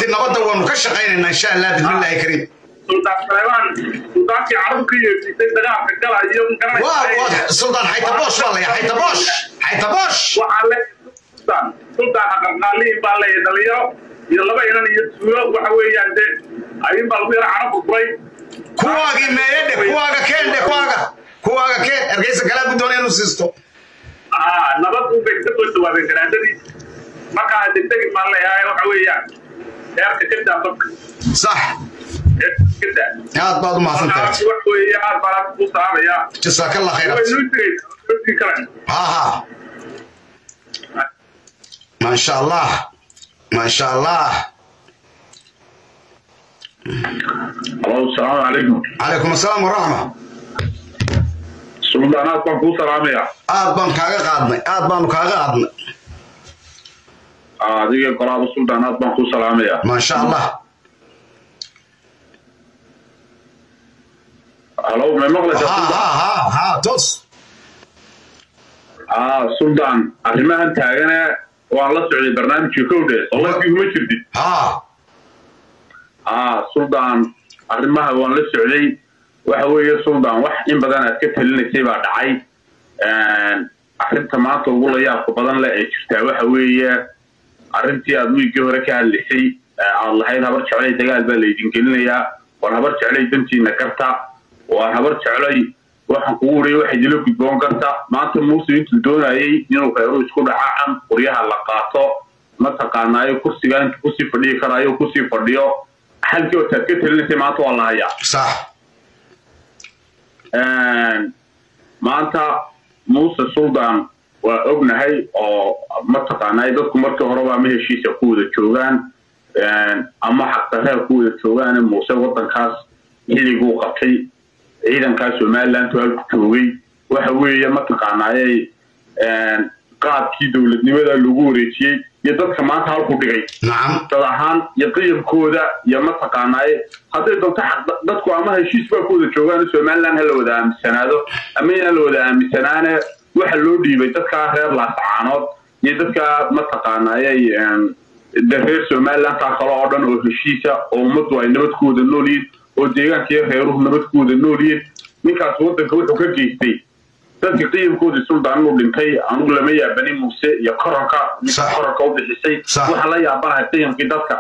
abti nabadda waanu ka shaqaynaynaa insha allah bismillaahi kariim sultaan saleebaan sultaankii carab ka yeesisay dagaalka galayo waa waa suldaan xaytaboosh baa laya xaytaboosh xaytaboosh waxaa le sultaan sultaan aqalqaaliin baa leeyahay dhalinyaro iyo laba inan iyo tuulo waxa weeyaan de ayun baa lagu yara carabku furay kuwaagii meeyadhe kuwaaga keendhe kuwaaga kuwaaga keen ergeysa kalaa guddoona inuu siisto aa nabad u bay ka soo dhawaadeen garaadadii markaa degdegi baa leeyahay waxa weeyaan heerka ka daa dadka sax heerka ka daa aad baad u mahadsantahay markaas wax weeye aad baan ku saaraya jasaakallah khayr way abti noo tegay kale ها ها ما شاء الله ما شاء الله alo asalaamu calaykum عليكم السلام ورحمة suldaanaad baan kuu salaamaya aad baan kaaga qaadnay aad baanu kaaga qaadnay adiga qolaaba suldaanaad baan kuu salaamaya ما شاء الله halo may ها maqlaysaa ها suldaan ها ها توس aa suldaan arrimahan taagane waan la socday barnaamijka kowdhe soladkii kuma jirtid ها aa suldaan arrimaha waan la socday waxa weeye suldaan wax in badan aad ka talinaysay baa dhacay arrinta maanta ugu layaabka badan leh ee jirtaa waxa weeye arrintii aad wiigii hore ka hadlaysay ee aad lahayd habar jeclay dagaal baa laydin gelinayaa war habar jeclay dantiina garta war habar jeclay waxaan kugu wariya waxa idinla gudboon karta maanta muuse intuu doonayay inuu reeru isku dhacacan qoryaha la qaato mataqaanaayo kursiga intuu kusii fadhiyi karaayo kusii fadhiyo halkii hortaad ka talinaysay maanta waa la hayaa صح maanta muuse suldaan waa ognahay oo mataqaanaa dadku markii horeba ama heshiisa ku wada joogaan ama xaqdarreer ku wada joogaan muuse wadankaas xilliguu qabtay ciidankaas somaliland halku joogay waxa weeye mataqaanaayay qaabkii dowladnimada lagu wareejiyey iyo dadka maanta halku dhigay نعم dad ahaan iyo qiyamkooda iyo mataqaanaaye hadday doonto xaq dadku ama heshiis baa ku wada joogaan somaliland ha la wada aaminsanaado ama inaan la wada aaminsanaane waxa loo dhiibay dadkaa reer laasacaanood iyo dadkaa mataqaanaaye de reer somaliland taa kale oo dhan oo heshiisa oo ummaddu ay nabad ku wada nool yihiin oo deegaankiiyo reeruhu nabad ku wada nool yihiin ninkaas waddanka wuxuu ka geystay dadka qiyamkoodii suldaan inuu dhintay anugu lama yaabanin muuse iyo koronka ninka Sax. koronka u bixisay Sax. waxaa la yaabanahay qiyamkii dadka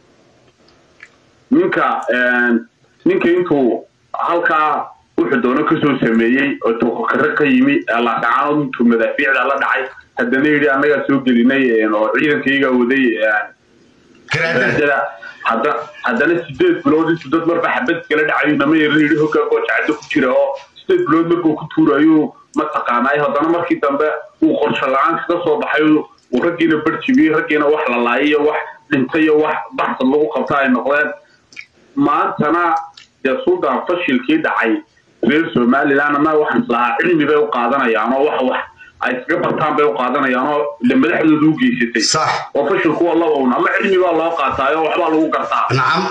ninka ninka intuu halkaa wuxuu doono kasoo sameeyey oo tuukakare ka yimi ee laasacaanood intuu madaafiicda la dhacay haddana yidhi annagaa soo gelinay oo ciidankayga waday كرادة darajada hadda haddana sideed bilood intuu dad marba xabad iskala dhacayo nama yaran yidhi hoggaanka oo jacado ku jira oo sideed bilood markuu ku tuurayo mataqaanay haddana markii dambe uu qorsho la-aan kaga soo baxay uu raggiina barjibiyey raggiina wax la laayay iyo wax dhintay iyo wax baxsad lagu qabta ay noqdeen maantana dee suldaan fashilkii dhacay reer somaliland ama waxaan islahaa cilmi bay u qaadanayaan oo wax wax ay iskaga bartaan bay u qaadanayaan oo de madaxdooda u geysatay صح oo fashilku waa laba un ama cilmi baa loo qaataayo waxbaa lagu gartaa نعم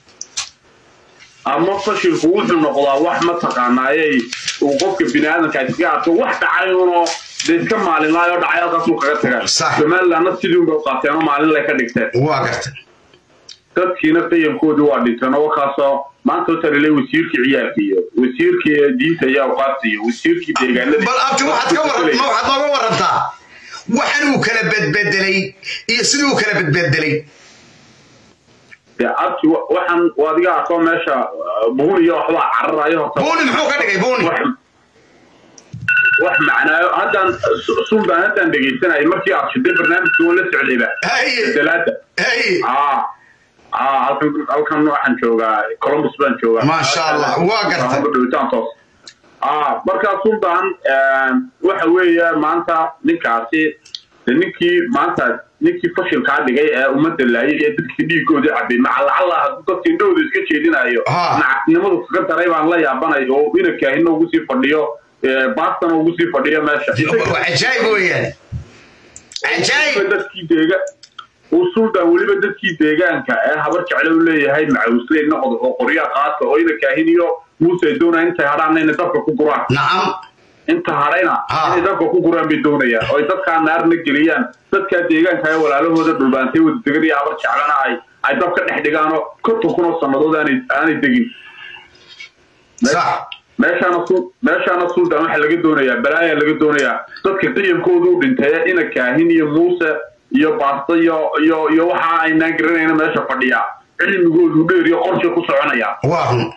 ama fashilku wuxuu noqdaa wax mataqaanaayey uu qofka bini aadamka iskaga arko wax dhacay unoo dee iska maalinlaayo dhacay halkaasuu kaga tagaan Sax. somalilandna sidii unbay u qaateen oo maalinlay ka dhigteen واقرت dadkiina qiyamkoodii waa dhinteen oo kaasoo maanta u talilay wasiirkii ciyaarka iyo wasiirkii diinta iyo awqaafta iyo wasiirkii deegaanada bal abti waxaad ka waran ma waxaad nooga warantaa waxan uu kala bedbedelay iyo sidii uu kala bedbedelay dee abti wa- waxaan adiga arkoo meesha uh, buun iyo waxbaa cararayo horta buuni muxuu ka dhigay buuni wax wax macnaayo haddaan Su- suldaan haddaan dhegaysanayay markii aad shiday barnaamijka waan la socdayba haye dalaada haye aa aa halkan halkan waxaan joogaa columbus baan joogaa Maasha Allah, waa gartay. Waxaan ku dhawitaan toos aa markaa suldaan waxa weeye maanta ninkaasi de ninkii maanta ninkii fashilkaa dhigay ee ummadda laayay ee dadkii dhiigoodii cabay macalacalla hadduu dadka indhahooda iska jeedinayo Ah. nacasnimadu kaga daray baan la yaabanay oo inankaahina ugu sii fadhiyo ee, baastana ugu sii fadhiyo meesha waa cajaayib weeyaan cajaayib dadkii deega uu suldaan weliba dadkii deegaanka ee habar jecle u leeyahay macawusley noqdo oo qorya qaata oo ina kaahin iyo muuse ay doonayaan intay hadhaanna inay dabka ku guraan nacam inta hadhayna Ah. inay dabka ku guraan bay doonayaan oo ay dadkaa naarna geliyaan dadkaa deegaanka ee walaalahooda dhulbaantay wada degan iyo habar jeclana ay ay dab ka dhex dhigaanoo konton kun oo sannadood aanay aanay degin sax meeshaana sul meeshaana suldan waxaa laga doonayaa balaayaa laga doonayaa dadka qiyamkoodu u dhintay ina kaahin iyo muuse iyo baasto iyo iyo iyo waxa aynaan garanayna meesha fadhiya cilmigoodu dheer iyo qorshe ku soconaya waa run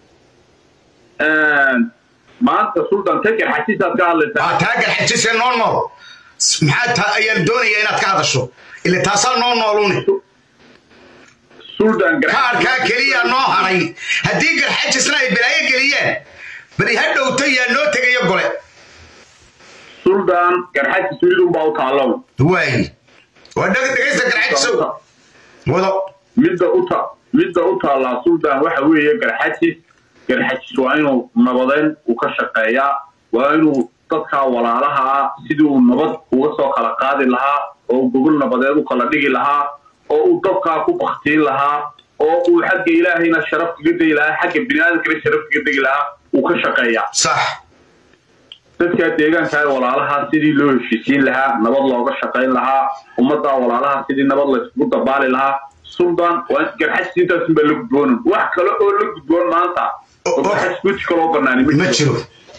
maanta sultan taker xasiisaad ka hadlaysaa waa taagan xajise noo nool maxaa ta ayaan doonayaa inaad ka hadasho ile taasaa noo noolune sultan kaarkaa keliya noo haray haddii garxajisna ay balaayo geliyeen bali ha dhowta yaa noo tegayo gole sultan garxasis midunbaa u taallow waayi waa dheg dhegaysta garxajisow wado midda u ta midda u taallaa sultan waxa weeye garxajis garxajis waa inuu nabadeyn uu ka shaqeeyaa waa inuu dadkaa walaalaha ah sidii uu nabad uga soo kala qaadi lahaa oo uu gogol nabadeed u kala dhigi lahaa oo uu dadkaa ku baktiin lahaa oo uu xagga ilaahayna sharaf kaga degi lahaa xagga biniaadamkana sharaf kaga degi lahaa uu ka shaqeeyaa sax dadkaa deegaanka ee walaalaha sidii loo heshiisiin lahaa nabad looga shaqayn lahaa ummaddaa walaalaha sidii nabad layskugu dabaali lahaa sultan waa garxajis intaasun baa la gudboonan wax kale oo la gudboon maanta oo garxajis weji kaloo banaani ma jiro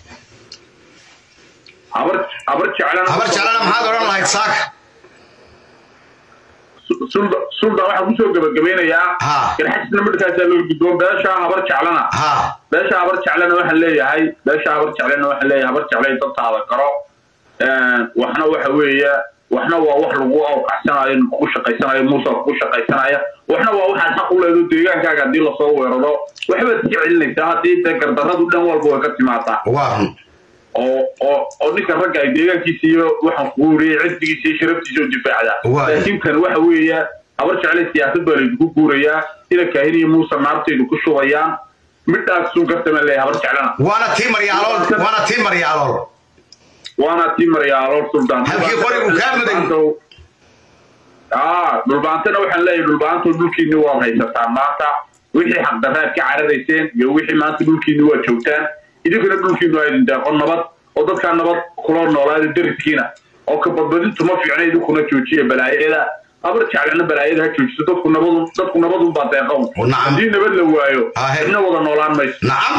habar habar jeclana habar jeclana maxaad odhan lahayd saaka sultan sultan waxaa kusoo gabagabeynayaa Ha. garxajisna midhkaasaa loo gudboon beeshaa habar jeclana ha beesha habar jeclena waxaan leeyahay beesha habar jeclena waxaan leeyahay habar jeclay dadtaada garo waxna waxa weeye waxna waa wax lagu awqacsanayo kugu shaqaysanayo muuse kugu shaqaysanaya waxna waa waxaad xaq u leedo deegaankaaga haddii lasoo weeraro waxbaad iska celinaysaa haddii dee gardarradu dhan walba way ka timaadaa waa run oo oo oo ninka ragga ay deegaankiisa iyo waxaan kugu wariyey cisbigiisa iyo sharaftiisa oo difaacda Waay. laakiin kan waxa weeye habar jeclay siyaasad baa laydigu guurayaa ina kaahin iyo muuse naartaydu ku shubayaan midhaas sun kartama leeyahay habar jeclana waana tii maryaalool waana tii maryaalool waana tii maryaalool sultan Halkii qorigu kaa muday. aa dhulbaantana waxaan leeyahay dhulbaanto dhulkiinni waad haysataan maanta wixii xaqdarraad ka cararayseen iyo wixii maanta dhulkiinni waa joogtaan idinkana dhulkiinu waa idin deeqo nabad oo dadkaa nabad kula noolaada dariskiina oo ka badbadintu ma fiicna idinkuna joojiya balaayada habar jeclana balaayada ha joojiso dadku nabadun dadku nabadun baa deeqown Nacam. haddii nabad la waayo Ahe. cidna wada noolaan mayso nacam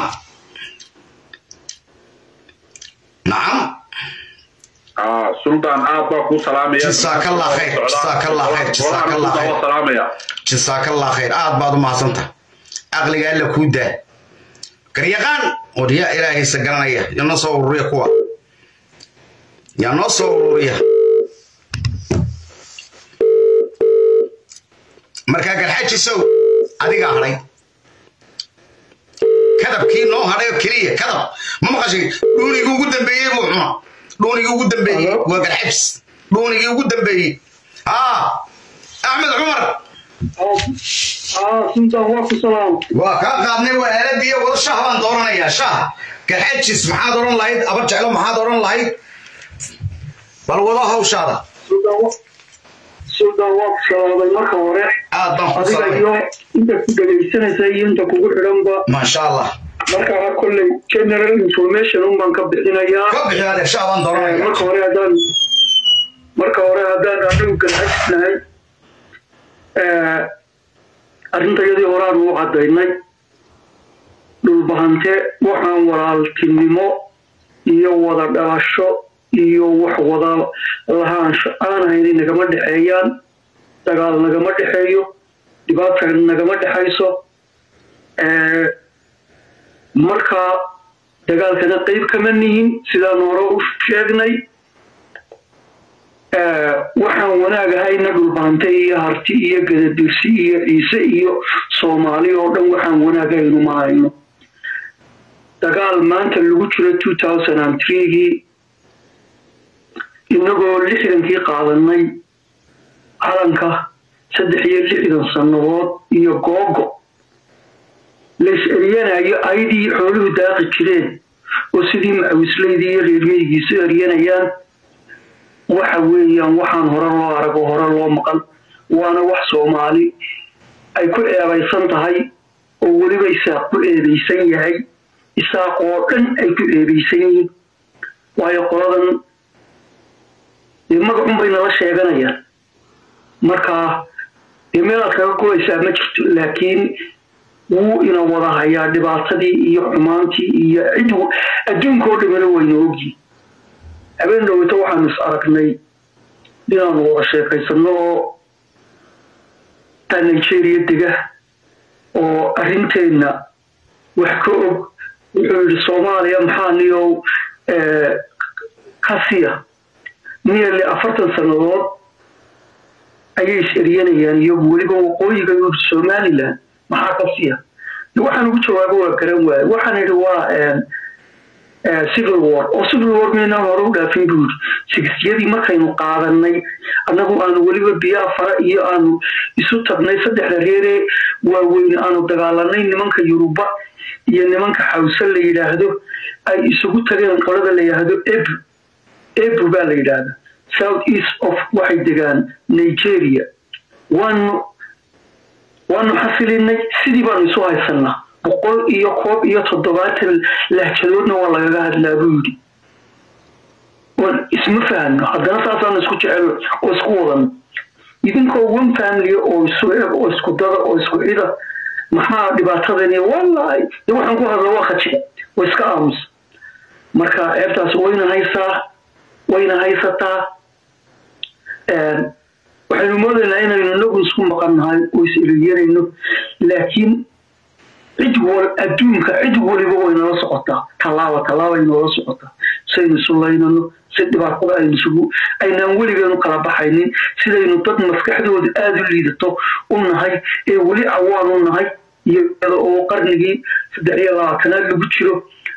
nacam aa sultan aad baa kuu salaamaya Jazakallah khair, jazakallah khair, jazakallah khair. Waa salaamaya jasaakallah khayr aad baad u mahadsantaha caqliga alla kuu daa garyaqaan oo yaa ilaahaysa garanaya yaa noo soo ururiya kuwa yaa noo soo ururiya markaa garxajisow adigaa hadhay kadabkii noo hadhay oo keliya kadab ma maqashay dhuunigii ugu dambeeyey buu cuna dhuunigii ugu dambeeyey waa garxajis dhuunigii ugu dambeeyey aa axmed cumar sultan waa ku salaam waa kaa qaadnay waa aaladii wada shah baan dooranayaa shah garxajis maxaad odhan lahayd abar jeclo maxaad odhan lahayd bal wado hawshaada sultan waa ku salaamay marka hore aad baan ku adiga salaamay iyo inta ku dhegaysanaysa iyo inta kugu xidhanba maasha allah markaa kolley general information un baan ka bixinayaa ka bixi adeer shah baan Eh, dooranaya marka hore haddaan marka hore haddaan anigu ganacsiinahay arrintayadii horaan u caddaynay dhulbahante waxaan walaaltinimo iyo wada dhalasho iyo wax wada lahaansho aan hayni nagama dhexeeyaan dagaal nagama dhexeeyo dhibaata nagama dhexayso Eh, marka dagaalkana qayb kama nihin sidaan hore u sheegnay Eh, waxaan wanaag ahayna dhulbaante iyo harti iyo gadadirsi iyo ciise iyo soomaali oo dhan waxaan wanaag ahaynu ma hayno dagaal maanta lagu jiro two thousand and threegii inagoo lixdankii qaadanay calanka saddex iyo lixdan sannadood iyo googo lays eryanayo ayadii xooluhu daaqi jireen oo sidii macawislaydii iyo reermeygiisu eryanayaan waxa weeyaan waxaan hore loo arago hore loo maqal waana wax soomaali ay ku eebaysan tahay oo weliba isaaq ku eebaysan yahay isaaq oo dhan ay ku eebaysan yihiin waayo qoladan dee magacun bay nala sheeganayaan markaa dee meelaad kaga gulaysaa ma jirto laakiin wuu ina wada hayaa dhibaatadii iyo xumaantii iyo cid adduunka oo dhamina wayna ogyihin habeen dhoweyto waxaanu is aragnay inaanu wada sheekaysano oo taa nigeria dega oo arrinteenna wax ka og wuxuu yidhi soomaaliya maxaa niyow ka siya nearly afartan sannadood ayay is eryanayaan iyagu weliba waqooyiga yuri somaliland maxaa ka siya waxaan ugu jawaabo waa garan waaye waxaan idhi waa civil war oo civil war maynaan hore u dhaafin buu yidhi sigisyadii markaynu qaadanay annagu aanu weliba biyaa fara iyo aanu isu tagnay saddexda reeree waaweyn aanu dagaalanay nimanka yuruba iyo nimanka xawse la yidhaahdo ay isugu tageen qolada la yidhaahdo ebu ebu baa la yidhaahda south east of waxay degaan nigeria waanu waanu xasilinay sidii baanu isu haysanaa boqol iyo koob iyo toddobaatan lahjadoodna waa lagaga hadlaa buu yidhi waan isma fahno haddana saasaan isku jecel oo isku wadan idinkoo one family oo isu eg oo isku dada oo isku cida maxaa dhibaatadani wallahi de waxaan ku hadla waa khajiga oo iska aamus marka ceebtaas wayna haysaa wayna haysataa waxaynu moodaynaa inaynu inagu isku maqannahay oo is eriyanayno laakiin cid wal adduunka cid waliba way nala socotaa tallaaba tallaabay noola socotaa saynu isu laynano si dhibaatada aynu isugu aynaan weligeenu kala baxaynin sidaynu dad maskaxdooda aada u liidato u nahay ee weli cawaan u nahay iyada oo qarnigii saddex iyo labaatanaad lagu jiro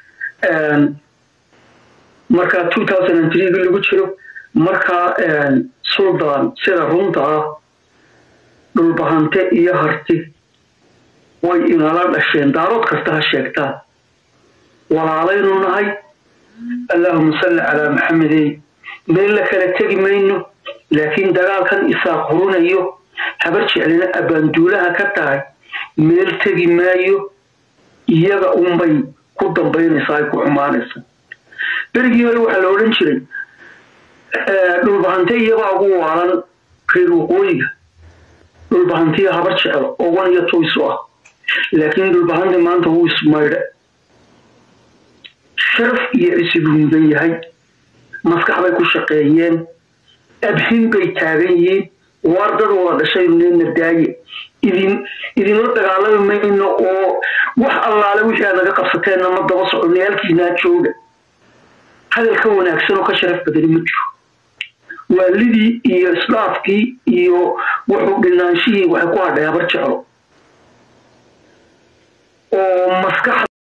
marka two thousand and three lagu jiro marka suldan sida runta ah dhulbahante iyo harti way inala dhasheen daarood kasta ha sheegtaan walaalaynu nahay allahuma salli calaa maxamedey meel la kala tegi mayno laakiin dagaalkan isaa qurunayo habar jeclina abbaanduulaha ka tahay meel tegi maayo iyaga unbay ku dambaynaysaa ay ku xumaanaysa berigii hore waxaa la odhan jiray dhulbahante iyabaa ugu waalan reer waqooyiga dhulbahantiya habar jeclo oo wan iyo toysu ah laakiin dhulbahanta maanta wuu ismaydhe sharaf iyo cisi buu mudan yahay maskax bay ku shaqeeyeen abhin bay taagan yihiin waar dad wada dhashayneena daaye idin idinla dagaalami mayno oo wax allaale wixii aad naga qabsateenna ma daba soconay halkiinaa jooga hadal ka wanaagsan oo ka sharaf badani ma jiro waalidii iyo isdhaafkii iyo wuxuu dhinaanshihii waxay ku hadhay habar jeclo